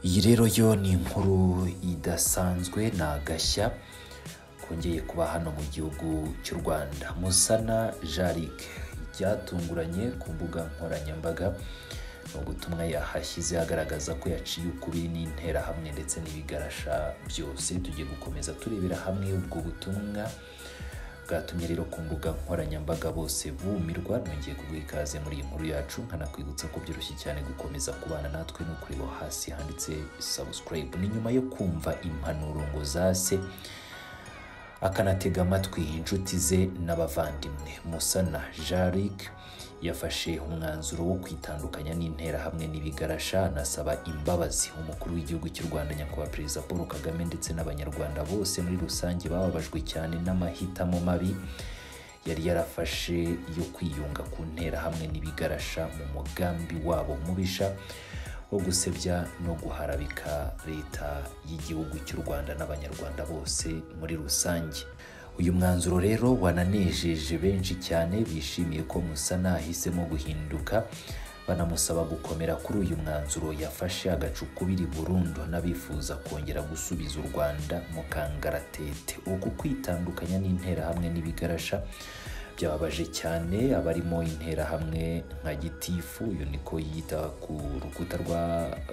iyi rero yo ni inkuru idasanzwe ni agashya kongeye kuba hano mu gihugu cy'u rwanda musana jarike ryatunguranye ku mbuga nkoranyambaga ni ubutumwa yahashyize agaragaza ko yaciye ukubiri n'interahamwe ndetse n'ibigarasha byose tugiye gukomeza turebera hamwe ubwo butumwa bwatumye rero ku mbuga nkoranyambaga bose bumirwa nongeye kuguha ikaze muri iyi nkuru yacu nkanakwibutsa ko byoroshye cyane gukomeza kubana natwe no kureba hasi handitse subscribe ni nyuma yo kumva impanuro ngo zase akanatega amatwi inshuti ze n'abavandimwe musana jaric yafashe umwanzuro wo kwitandukanya n'interahamwe n'ibigarasha anasaba imbabazi umukuru w'igihugu cy'u rwanda nyakubahwa perezida paul kagame ndetse n'abanyarwanda bose muri rusange bababajwe cyane n'amahitamo mabi yari yarafashe yo kwiyunga ku nterahamwe n'ibigarasha mu mugambi wabo mubisha wo gusebya no guharabika leta y'igihugu cy'u rwanda n'abanyarwanda bose muri rusange uyu mwanzuro rero wananejeje benshi cyane bishimiye ko musana ahisemo guhinduka banamusaba gukomera kuri uyu mwanzuro yafashe agacu ukubiri burundu n'abifuza kongera gusubiza u rwanda mu kangaratete uku kwitandukanya n'interahamwe n'ibigarasha byababaje cyane abarimo interahamwe nka gitifu iyo niko yita ku rukuta rwa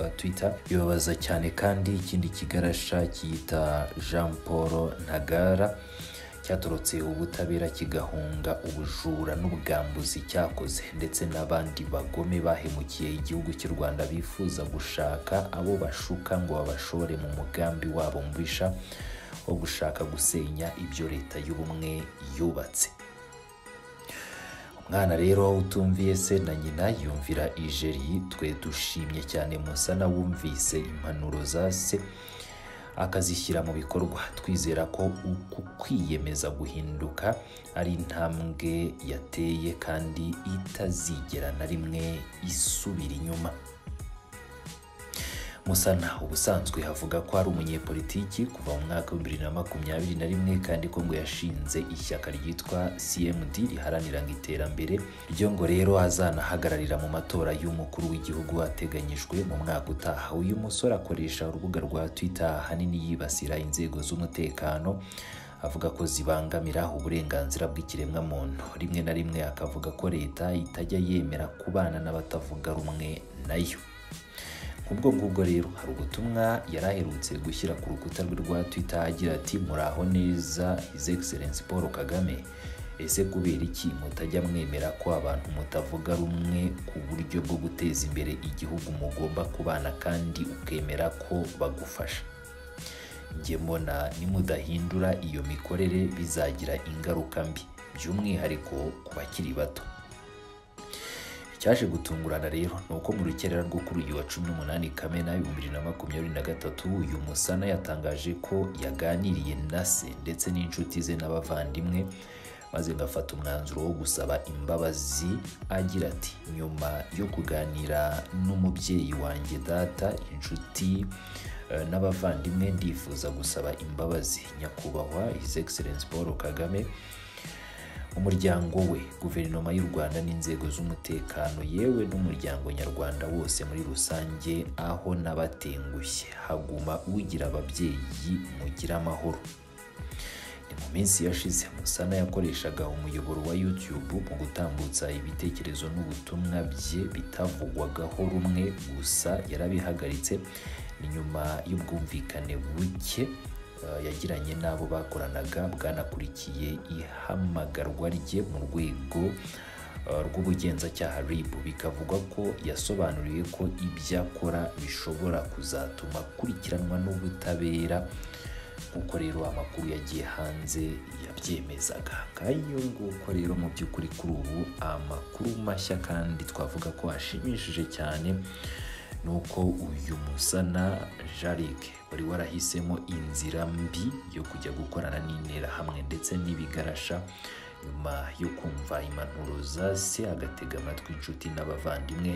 uh, twitter bibabaza cyane kandi ikindi kigarasha cyita jean paul ntagara cyatorotse ubutabera kigahunga ubujura n'ubwambuzi cyakoze ndetse n'abandi bagome bahemukiye igihugu cy'u rwanda bifuza gushaka abo bashuka ngo babashore mu mugambi wabo mubisha wo gushaka gusenya ibyo leta y'ubumwe yubatse umwana rero utumviye se na nyina yumvira ijeri twe dushimye cyane musana wumvise impanuro za se akazishyira mu bikorwa twizera ko uku kwiyemeza guhinduka ari intambwe yateye kandi itazigera na rimwe isubira inyuma musana ubusanzwe avuga ko ari umunyepolitiki kuva mu mwaka w'ibibiri na makumyabiri na rimwe kandi ko ngo yashinze ishyaka ryitwa cmd riharaniranga iterambere ryo ngo rero azanahagararira mu matora y'umukuru w'igihugu ateganyijwe mu mwaka utaha uyu musore akoresha urubuga rwa twitter ahanini yibasira inzego z'umutekano avuga ko zibangamira uburenganzira bw'ikiremwamuntu rimwe na rimwe akavuga ko leta itajya yemera kubana n'abatavuga rumwe nayo ubwo ngubwo rero hari ubutumwa yari aherutse gushyira ku rukuta rwe rwa twitter agira ati muraho neza his excellence paul kagame ese kubera iki mutajya mwemera ko abantu mutavuga rumwe ku buryo bwo guteza imbere igihugu mugomba kubana kandi ukemera ko bagufasha njye mbona nimudahindura iyo mikorere bizagira ingaruka mbi by'umwihariko ku bakiri bato cyaje gutungurana rero ni uko mu rukerera rwo kuri uyu wa cumi n'umunani kamena ibihumbi bibiri na makumyabiri na gatatu uyu musana yatangaje ko yaganiriye na se ndetse n'inshuti ze n'abavandimwe maze ngafata umwanzuro wo gusaba imbabazi agira ati nyuma yo kuganira n'umubyeyi wanjye data inshuti n'abavandimwe ndifuza gusaba imbabazi nyakubahwa his excellence paul kagame umuryango we guverinoma y'u rwanda n'inzego z'umutekano yewe n'umuryango nyarwanda wose muri rusange aho n'abatengushye haguma ugira ababyeyi mugira amahoro ni mu minsi yashize musana yakoreshaga umuyoboro wa youtube mu gutambutsa ibitekerezo n'ubutumwa bye bitavugwagaho rumwe gusa yarabihagaritse ni nyuma y'ubwumvikane buke yagiranye n'abo bakoranaga bwanakurikiye ihamagarwa rye mu rwego rw'ubugenzacyaha rib bikavugwa ko yasobanuriye ko ibyo akora bishobora kuzatuma akurikiranwa n'ubutabera nk'uko rero amakuru yagiye hanze yabyemezaga nk'ayo nguko rero mu by'ukuri kuri ubu amakuru mashya kandi twavuga ko ashimishije cyane nuko uyu musana jarike wari warahisemo inzira mbi yo kujya gukorana n'interahamwe ndetse n'ibigarasha nyuma yo kumva impanuro za se agatega amatwi inshuti n'abavandimwe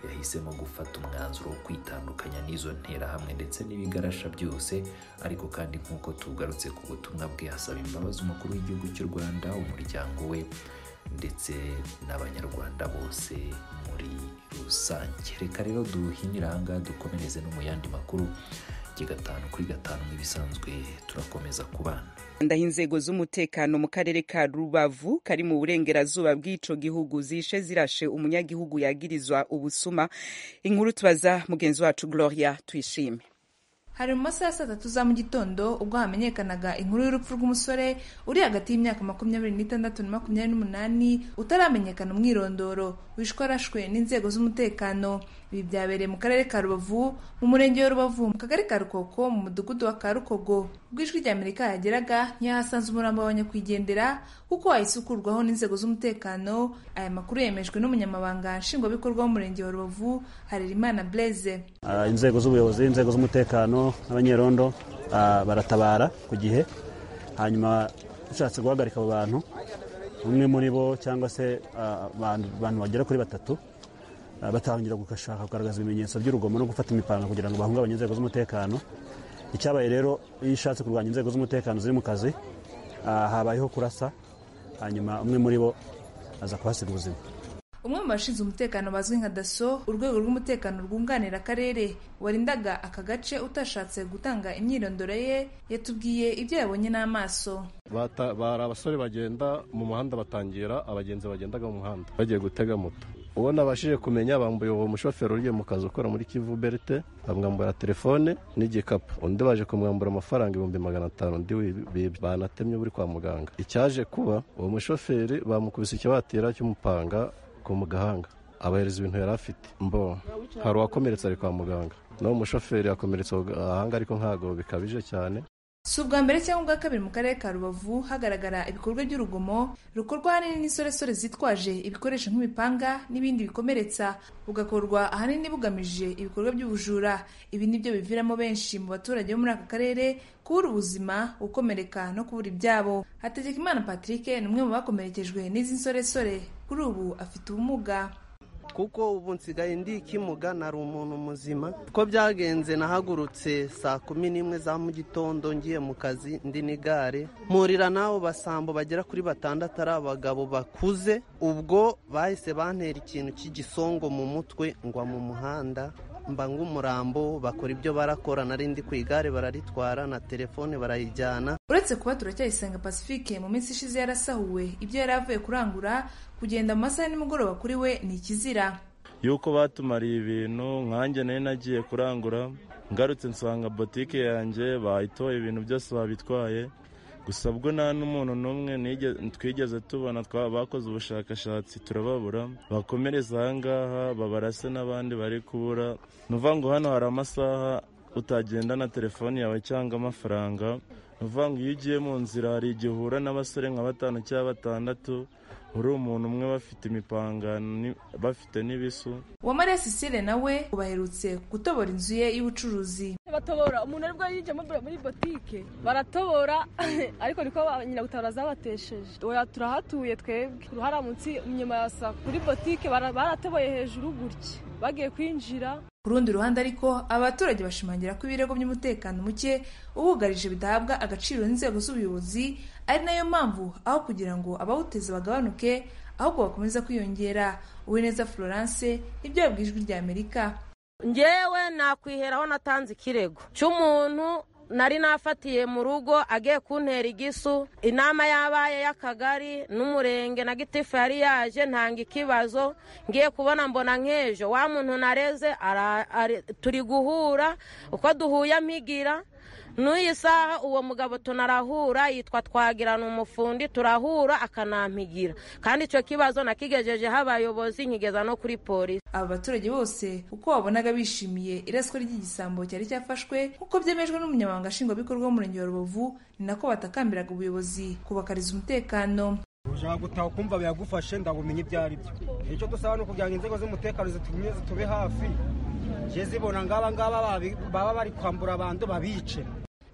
yahisemo gufata umwanzuro wo kwitandukanya n'izo nterahamwe ndetse n'ibigarasha byose ariko kandi nk'uko tugarutse ku butumwa bwe asaba imbabazi umukuru w'igihugu cy'u rwanda umuryango we ndetse n'abanyarwanda bose muri rusange rusange reka rero duhinire ahangaha dukomereze no mu yandi makuru gatanu kuri gatanu nk'ibisanzwe turakomeza kubana ndaho inzego z'umutekano mu karere ka rubavu kari mu burengerazuba bw'ico gihugu zishe zirashe umunyagihugu yagirizwa ubusuma inkuru tubaza mugenzi wacu gloria tuyishime hari mu masaha ya saa tatu za mu gitondo ubwo hamenyekanaga inkuru y'urupfu rw'umusore uri hagati y'imyaka makumyabiri n'itandatu na makumyabiri n'umunani utaramenyekana umwirondoro wishwe arashwe n'inzego z'umutekano ibi byabereye mu karere ka rubavu mu murenge wa rubavu mu kagari ka rukoko mu mudugudu wa karukogo ubwo ijwi rya amerika yageraga ntiyahasanze umurambo wa nyakwigendera kuko wahisukurwaho n'inzego z'umutekano aya makuru yemejwe n'umunyamabanga nshingwabikorwa w'umurenge wa rubavu harerimana blaise Uh, inzego z'ubuyobozi inzego z'umutekano n'abanyerondo uh, baratabara ku gihe hanyuma ushatse guhagarika abo bantu umwe muri bo cyangwa se uh, abantu abantu bagera kuri batatu uh, batangira gukashaka kugaragaza ibimenyetso by'urugomo no gufata imipanga kugira ngo bahungabanye inzego z'umutekano icyabaye rero iyo ushatse kurwanya inzego z'umutekano ziri mu kazi uh, habayeho kurasa hanyuma umwe muri bo aza kuhasiga ubuzima umwe mu bashinzwe umutekano bazwi nka daso urwego rw'umutekano rwunganira akarere warindaga aka gace utashatse gutanga imyirondoro ye yatubwiye ibyo yabonye n'amaso Bata- bari abasore bagenda mu muhanda batangira abagenzi bagendaga mu muhanda bagiye gutega moto uwo nabashije kumenya bambuye uwo mushoferi ugiye mu kazi ukora muri kivu berite bamwambura telefone n'igikapu undi baje kumwambura amafaranga ibihumbi magana atanu undi wibye banatemye buri kwa muganga icyaje kuba uwo mushoferi bamukubise ikibatira cy'umupanga ku mu gahanga abahereza ibintu yari afite mbo hari uwakomeretse ari kwa muganga n'uwo mushoferi yakomeretse ku gahanga ariko ntabwo bikabije cyane si ubwa mbere cyangwa ubwa kabiri mu karere ka rubavu hagaragara ibikorwa by'urugomo rukorwa ahanini n'insoresore zitwaje ibikoresho nk'imipanga n'ibindi bikomeretsa bugakorwa ahanini bugamije ibikorwa by'ubujura ibi ni byo biviramo benshi mu baturage bo muri aka karere kubura ubuzima gukomereka no kubura ibyabo hategekimana patrick ni umwe mu bakomerekejwe n'izi nsoresore kuri ubu afite ubumuga kuko ubu nsigaye ndi ikimuga nari umuntu muzima uko byagenze nahagurutse saa kumi n'imwe za mu gitondo ngiye mu kazi ndi n'igare mpurira n'abo basambo bagera kuri batandatu ari abagabo bakuze ubwo bahise bantera ikintu cy'igisongo mu mutwe ngwa mu muhanda mba nk'umurambo bakora ibyo barakora nari ndi ku igare bararitwara na telefone barayijyana uretse kuba turacyayisenga pacifique mu minsi ishize yarasahuwe ibyo yari avuye kurangura kugenda mu masaha ya nimugoroba kuri we ni ikizira yuko batumariye ibintu nkanjye nari nagiye kurangura ngarutse nsanga botike yanjye bayitoye ibintu byose babitwaye gusa bwo nta n'umuntu n'umwe nige- twigeze tubona twa bakoze ubushakashatsi turababura bakomereza aha ngaha babarase n'abandi bari kubura ni ukuvuga ngo hano hari amasaha utagendana telefoni yawe cyangwa amafaranga ni ukuvuga ngo iyo ugiye mu nzira hari igihe uhura n'abasore nka batanu cyangwa batandatu uri umuntu umwe bafite imipanga ni- bafite n'ibisu uwamariya sisire nawe ubu aherutse gutobora inzu ye y'ubucuruzi batobora umuntu aribwo yinjiye muri muri botike baratobora ariko niko ba- nyiragutabara zabatesheje oya turahatuye twebwe uruhara munsi inyuma ya saa kuri botike bara- baratoboye hejuru gutya bagiye kwinjira ku rundi ruhande ariko aba baturage bashimangira ko ibirego by'umutekano muke ubugarije bidahabwa agaciro n'inzego z'ubuyobozi ari nayo mpamvu aho kugira ngo abawuteza bagabanuke ahubwo bakomeza kwiyongera uwineza florence nibyo yabwiye ijwi rya amerika ngewe nakwiheraho natanze ikirego cy'umuntu nari nafatiye mu rugo agiye kuntera igisu inama yabaye y'akagari n'umurenge na gitifu yari yaje ntanga ikibazo ngiye kubona mbona nk'ejo wa muntu nareze ara- ari- turi guhura uko duhuye ampigira n'uyu saha uwo mugabo tunarahura yitwa twagirana umufundi turahura akanampigira kandi icyo kibazo nakigejejeho abayobozi nkigeza no kuri polisi aba baturage bose uko wabonaga bishimiye iraswa ry'igisambo cyari cyafashwe nk'uko byemejwe n'umunyamabanga nshingwabikorwa w'umurenge wa rubavu ni nako batakambiraga ubuyobozi kubakariza umutekano ushaka gutaha ukumva biragufashe ndabumenye ibyo ari byo icyo dusaba ni ukugira ngo inzego z'umutekano zitumye zitube hafi je zibona ngaba ngaba babi- baba bari kwambura abantu babice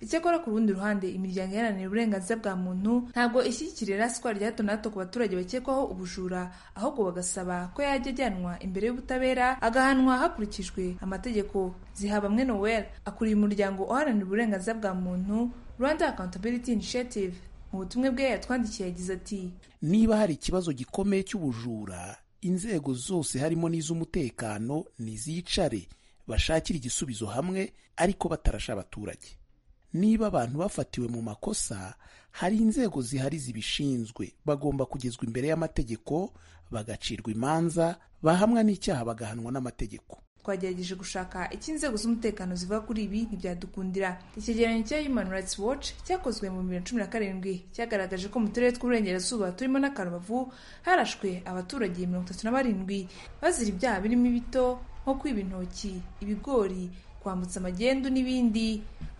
icyakora ku rundi ruhande imiryango iharanira uburenganzira bwa muntu ntabwo ishyigikira iraswa rya hato na hato ku baturage bakekwaho ubujura ahubwo bagasaba ko yajya ajyanwa imbere y'ubutabera agahanwa hakurikijwe amategeko zihabamwe noel akuriye umuryango uharanira uburenganzira bwa muntu rwanda accountability initiative mu butumwa bwe yatwandikiye yagize ati niba hari ikibazo gikomeye cy'ubujura inzego zose harimo n'iz'umutekano nizicare bashakire igisubizo hamwe ariko batarasha abaturage niba abantu bafatiwe mu makosa hari inzego zihari zibishinzwe bagomba kugezwa imbere y'amategeko bagacirwa imanza bahamwa n'icyaha bagahanwa n'amategeko twagerageje gushaka icyo inzego z'umutekano ziva kuri ibi ntibyadukundira icyegeranyo cya human rights watch cyakozwe mu bibiri na cumi na karindwi cyagaragaje ko mu turere tw'uburengerazuba turimo na karubavu harashwe abaturage mirongo itatu na barindwi bazira ibyaha birimo ibito nko kwiba intoki ibigori kwambutsa amagendu n'ibindi